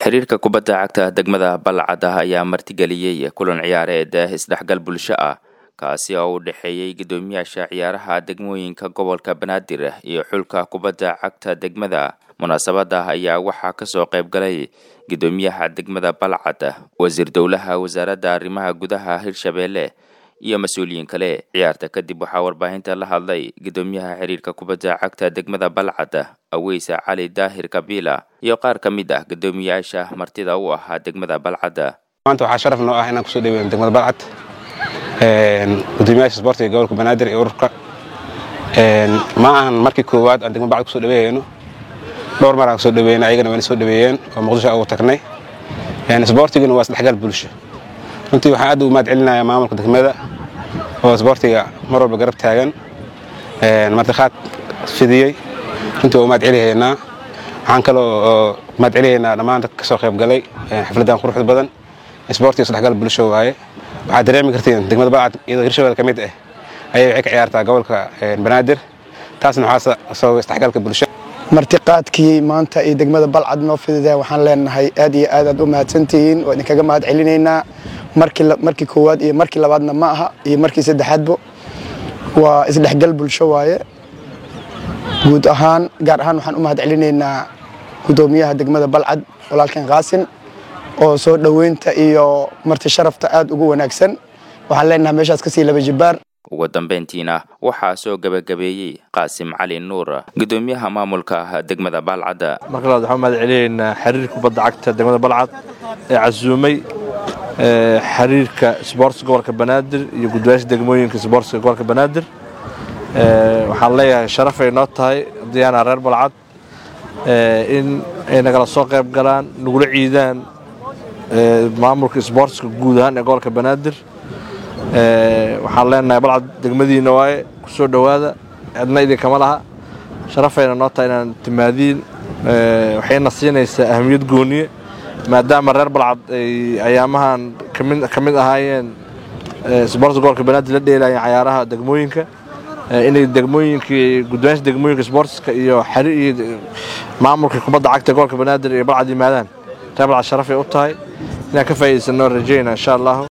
xiriirka kubadda cagta degmada balcad ah ayaa martigeliyey kulan ciyaareed isdhexgal bulsho ah kaasi oo u dhexeeyey guddoomiyaasha ciyaaraha degmooyinka gobolka banaadir iyo xulka kubadda cagta degmada munaasabada ayaa waxaa kasoo qayb galay guddoomiyaha degmada balcad wasiir dowlaha wasaaradda arrimaha gudaha hirshabeelle iyo mas-uuliyiin kale ciyaarta kadib waxaa warbaahinta la hadlay guddoomiyaha xiriirka kubadda cagta degmada balcad aweysa cali daahir kabiila iyo qaar ka mid ah guddoomiyaasha martida u ahaa degmada balcad maanta waxaa sharaf noo ah inaan kusoo dhaweyno degmada balcad gudoomiyaasha isboortiga gobolka banaadir iyo ururka ma ahan markii koowaad aan degmada balcad kusoo dhaweeyeyno dhowr mar aan kusoo dhaweeyna ayagana wayna soo dhaweeyeen oo muqdisho ugu tagnay isboortiguna waa isdhexgal bulsho runtii waxaan aad u mahad celinayaa maamulka degmada oo isboortiga mar walba garab taagan martiqaad fidiyey runtii waa u mahad celihaynaa waxaan kaloo mahad celihaynaa dhammaan dadka kasoo qayb galay xafladdan quruxda badan isboortiga isdhexgal bulsho waaye waxaad dareemi kartiin degmada balcad iyadoo hirshabelle ka mid ah ayay waxay ka ciyaartaa gobolka banaadir taasna waxaa sababay isdhexgalka bulsho martiqaadkii maanta iyo degmada balcad noo fidida waxaan leenahay aad iyo aad aad u mahadsantihiin waa idinkaga mahad celinaynaa markii koowaad iyo markii labaadna ma aha iyo markii saddexaadbo waa isdhexgal bulsho waaye guud ahaan gaar ahaan waxaan u mahad celinaynaa guddoomiyaha degmada balcad walaalkan qaasin oo soo dhoweynta iyo marti sharafta aad ugu wanaagsan waxaan leenahay meeshaas kasii laba jibaar ugu dambeyntiina waxaa soo gebagabeeyey qaasim cali nuur guddoomiyaha maamulka degmada balcad marka labaad waxaan mahad celinaynaa xiriirka kubadda cagta degmada balcad ee casuumay xiriirka sboortska gobolka banaadir iyo gudooyaasha degmooyinka sboortska gobolka banaadir waxaan leeyahay sharafay noo tahay diyaana reer balcad in ay nagala soo qayb galaan nagula ciidaan maamulka sboortska guud ahaan ee gobolka banaadir waxaan leenahay balcad degmadiina waaye ku soo dhowaada cidna idinkama laha sharafayna noo tahay inaan timaadiin waxayna siinaysaa ahamiyad gooniye maadaama reer balcad ay ayaamahan ka mid ahaayeen sboortska gobolka banaadir la dheelayeen cayaaraha degmooyinka inay degmooyinkii gudooyaasha degmooyinka sboortska iyo xariir iyo maamulka kubadda cagta gobolka banaadir iyo balcad yimaadaan reer balcad sharafay u tahay inaan ka faa'iidaysanoo rajayna insha allahu